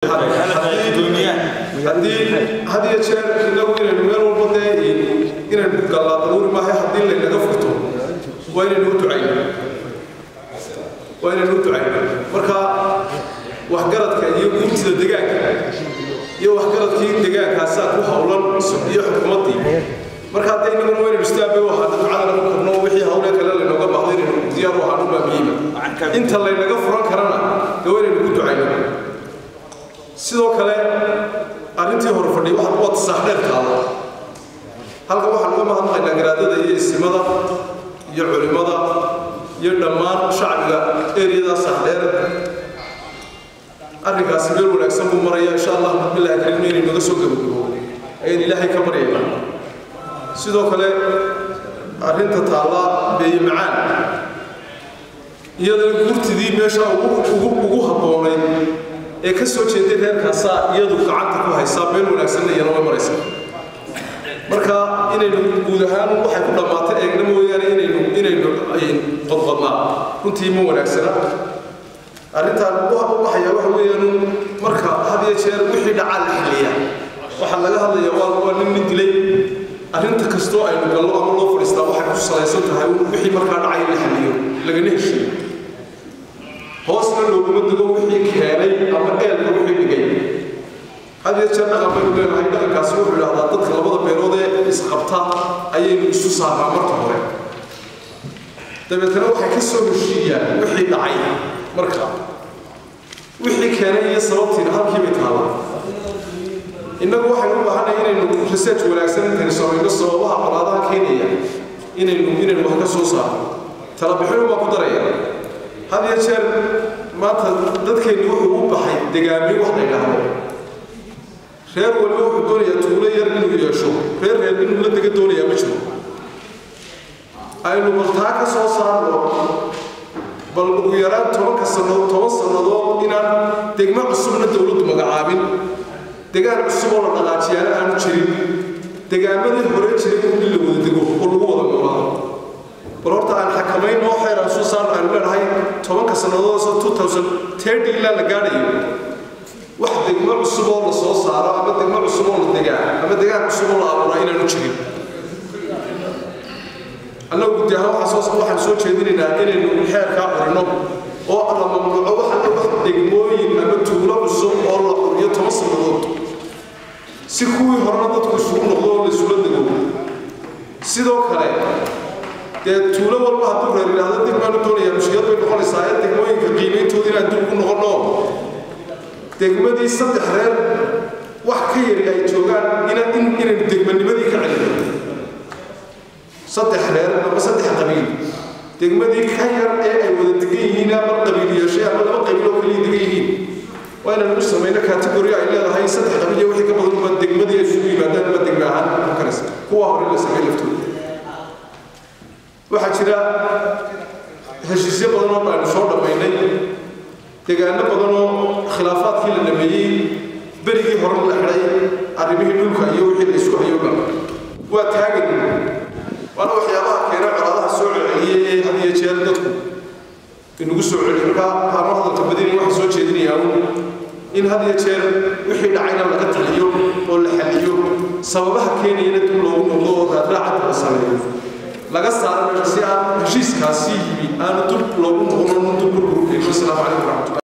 haddii had iyo jeer inagu inaynu meel walba dee inaynu gallaa daruuri maahay haddii laynaga furto waa inaynu u ducayno waa inaynu u ducayno marka waxgaradka iyo guurtida degaanka iyo waxgaradkii deegaankaasaa ku howlan iyo xukuumaddii marka hadda inaguna waynaynu istaabay u ahaana ducadana ku korno wixii hawle kale laynooga baahdo inaynu diyaar u ahaano baa muhiima inta laynaga furan karana dee waynaynu ku ducayno sidoo kale arrintii hore fadhiya waxa waa tasaax dheer taada halka waxaan uga mahadnaqaynaa garaadada iyo isimada iyo culimmada iyo dhammaan shacbiga eriyada saaxdheer arrinkaasi meel wanaagsan buu maraya insha allah bismillahi kariim inay naga soo gabagabo ayaan ilaahay ka baryaynaa sidoo kale arrinta taalla beeye macaan iyadana guurtidii meesha ugu habboonayd ee ka soo jeeday reerkaasaa iyadu gacanta ku haysaa meel wanaagsanna iyana way maraysa marka inaynu guud ahaan waxay ku dhammaatay eegna mooyaane inaynu inaynu qodqodnaa runtii ma wanaagsana arrintaan u baxaya waxa weeyaan marka had iyo jeer wixii dhacaa la xiliya waxaa laga hadlaya waa waa nin nin dilay arrinta kastoo aynu gallo ama loo fadhiistaa waxay ku salaysan tahay wixii markaa dhacay la xiliyo lagana heshiyo hoosna looguma dego wixii keenay ama eelka wixii dhigay had iyo jeer dhaqan baynu leenahay dhaqankaasi wuxuu idhahdaa dadka labada beelood ee isqabta ayaynu isu saarnaa marka hore dabeetana waxay ka soo heshiiyaan wixii dhacay marka wixii keenay iyo sababtiina halkii bay taallaa innagu waxaynu u baahanay inaynu research wanaagsan intaynu samayno sababaha colaadaha keenaya inaynu inaynu wax ka soo saarno talabixinu baa ku daraya had iyo jeer maanta dadkeenni wuxuu u baxay degaamiyo wax la yidhaahdo reer walba wuxuu doonayaa tuulo yar inuu yeesho reer reer inuu la dega doonayaa ma jiro aynu baltaa ka soo saarno bal ugu yaraan tobanka sannadood toban sannadood inaan degmo cusubna dowladdu magacaabin degaan cusub oo la dhaqaajiyaana aanu jirin degaamadii hore jiray in la wada dego oo lagu wada noolaado bal horta aan xakamayn oo xeer aan soo saarno aynu leenahay tobanka sannadood soo two thousand thirty ilaa la gaadhayo wax degmo cusub oo la soo saaro ama degmo cusub oo la degaa ama degaan cusub oo la abuuraa inaanu jirin annagu guddi ahaan waxaan soo waxaan soo jeedinaynaa inaynu xeerkaa qorino oo la mamnuuco waxaan wax degmooyin ama tuulo cusub oo la qoriyo toban sannadood si kuwii horena dadku isugu noqdo oo la isula dego sidoo kale dee tuulo walba hadduu reer yidhaahdo dib baanu doonayaa mushkilad bay noqonaysaa ee degmooyinka qiimayntooda inaan dib ugu noqonno degmadii saddex reer wax ka yari ay joogaan inaan in inaynu degmanimadii ka celino saddex reer ama saddex qabiil degmadii ka yar ee ay wada degan yihiin ama qabiil yeeshay ama laba qabiil oo kaliya degan yihiin waa inaan u samayno kategori ay leedahay saddex qabiil iyo wixii ka badan baa degmadii ay isugu yimaadaan ama degme ahaan ku karaysa kuwa hore la sameey laftooda waxaa jira heshiisyo badan oo aynu soo dhammaynay degaano badan oo khilaafaadkii la dhameeyey berigii hore la xidhay arrimihii dhulka iyo wixii la isku hayooba waa taagan waana waxyaabaha keena colaadaha soo celceliyey ee had iyo jeer dadku inugu soo celiyo markaa haama hadalka badini waxaan soo jeedinayaa in had iyo jeer wixii dhacayna laga taliyo oo la xaliyo sababaha keenayana dib loogu noqdo oo raadraacada la sameeyo laga saaro meesha si aan heshiiskaasi yimi aanu dib loogu noqono dib burburkeeno asalaamu calaykum waraxmatullahi